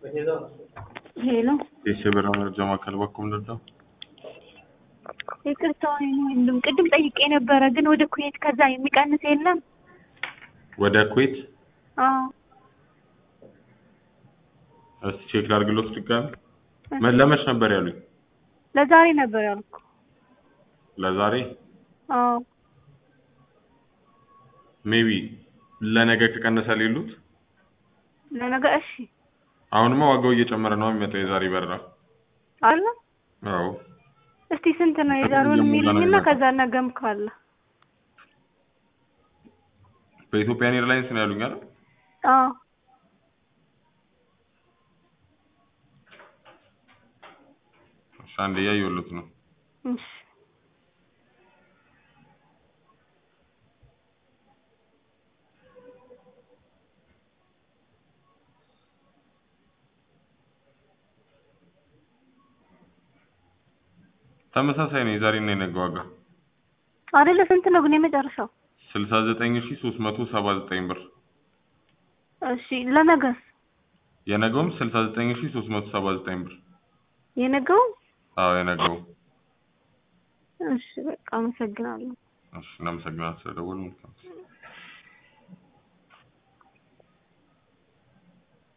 ሄሎ የሸበራ መረጃ ማዕከል በኩል ምንድነው? ይቅርታ ወንድም ቅድም ጠይቄ ነበረ፣ ግን ወደ ኩዌት ከዛ የሚቀንስ የለም። ወደ ኩዌት አዎ እስቲ ቼክ ላድርግሎት ድጋሚ። መ- ለመች ነበር ያሉኝ? ለዛሬ ነበር ያልኩ። ለዛሬ አዎ ሜቢ ለነገ ከቀነሰ ሌሉት። ለነገ እሺ አሁንማ ዋጋው እየጨመረ ነው የሚመጣው የዛሬ በረራ። አለ። አዎ እስቲ ስንት ነው የዛሬውን የሚልኝና ከዛ ነገም ካለ በኢትዮጵያን ኤርላይንስ ነው ያሉኝ አይደል? አዎ እሺ አንዴ እያየሁለት ነው። እሺ ተመሳሳይ ነው የዛሬና የነገ ዋጋ አይደለ? ስንት ነው ግን የመጨረሻው? ስልሳ ዘጠኝ ሺ ሶስት መቶ ሰባ ዘጠኝ ብር እሺ ለነገስ የነገውም ስልሳ ዘጠኝ ሺ ሶስት መቶ ሰባ ዘጠኝ ብር የነገው? አዎ የነገው እሺ በቃ አመሰግናለሁ። እሺ እናመሰግናለን ስለደወሉ መልካም